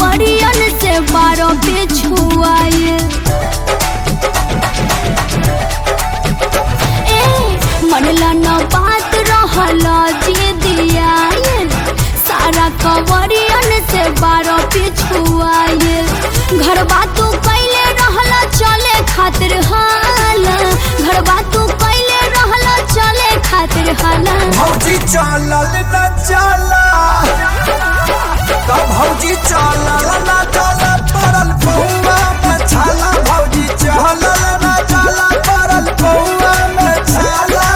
कवरियन से बारो पे छुआए ए मनला न बात रहला जे दिया सारा कवरियन से बारो पे छुआए घर बातू कैले रहला चले खातिर हाला घर बातू कैले रहला चले खातिर हाला भौजी चलल न चला तो भौजी चलल न चला परल पौआ में छाला भौजी चलल न चला परल पौआ में छाला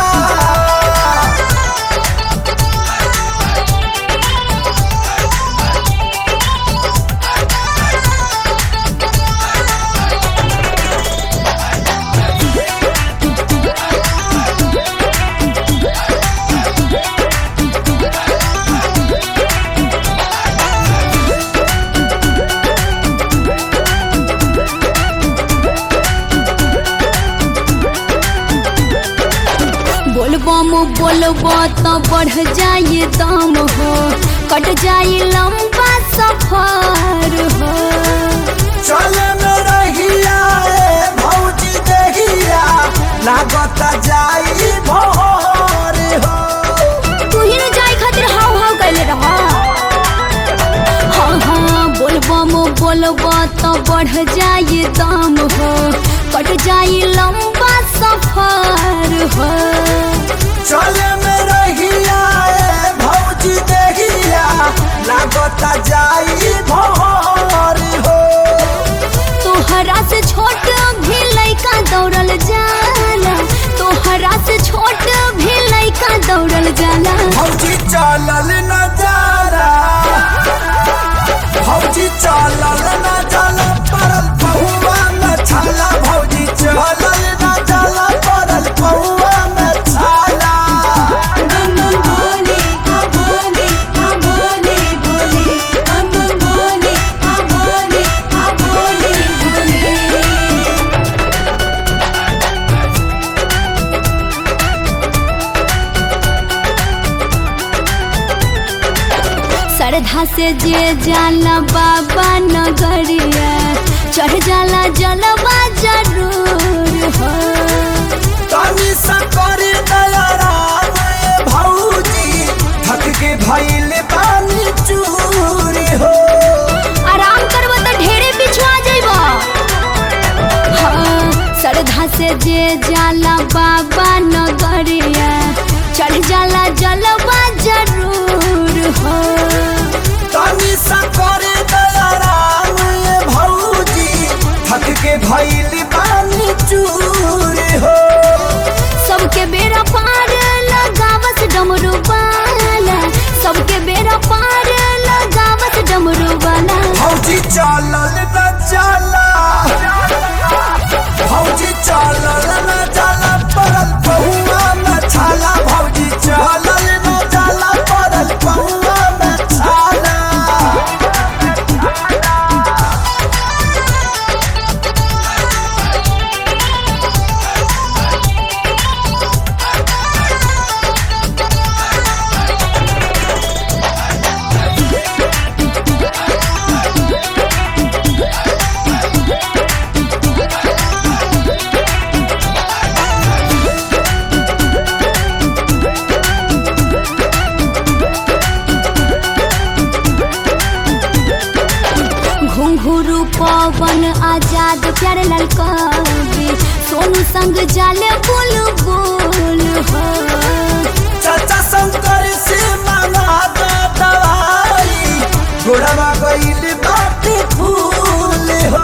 बोलबम बोलबो तो बढ़ जाए दम हो कट जाए लंबा सफर हो चल में रहिया ए भौजी देहिया लागत जाई भोर हो तू ही न जाए खातिर हाव हाव कैले रह हाँ हाँ बोलबम बोलबो तो बढ़ जाए दम हो कट जाए लंबा सफर हो चल में रहिया ए भौजी देहिया लागत जाई भोर हो तोहरा से छोट भी लइका दौड़ल जाला तोहरा से छोट भी लइका दौड़ल जाला भौजी चलल न जाला भौजी चलल न जाला परल पहुआ में छाला भौजी चलल न जाला परल पहुआ में छाला श्रद्धा से जे जाला बाबा नगरिया चढ़ जाला जलवा जरूर हो तनी सकर दयाराम ए भौजी थक के भइल पानी चूरी हो आराम करब तो ढेरे पिछुआ जइब हाँ श्रद्धा से जे जाला बाबा नगरिया चढ़ जाला जलवा जरूर हो तनी सकर दयाराम ए भौजी थक के भइल पानी चूरी हो सबके बेरा पार लगावस डमरू वाला सबके बेरा पार लगावस डमरू वाला भौजी चलल न चला भौजी चलल न चला परल पहुआ में छाला भौजी चलल न चला परल पहुआ में छाला घुंघरू पवन आजाद प्यारे लाल कवि सोनू संग जाले बोल बोल हो चाचा शंकर से मांगा दा दवाई गोड़वा गईल बाटे फूल हो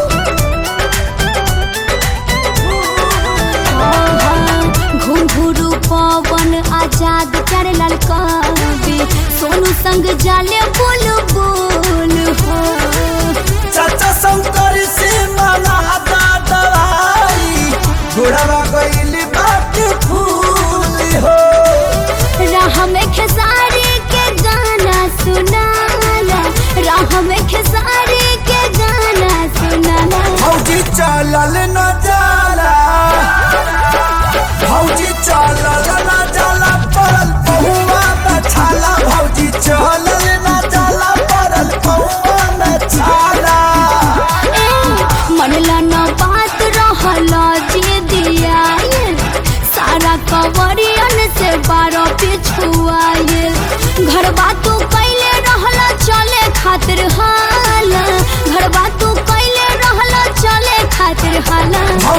घुंघरू पवन आजाद प्यारे लाल कवि सोनू संग जाले बोल बोल हो चाचा शंकर से मांगा दा दवाई गोड़वा गईल बाटे फूल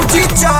भौजी चल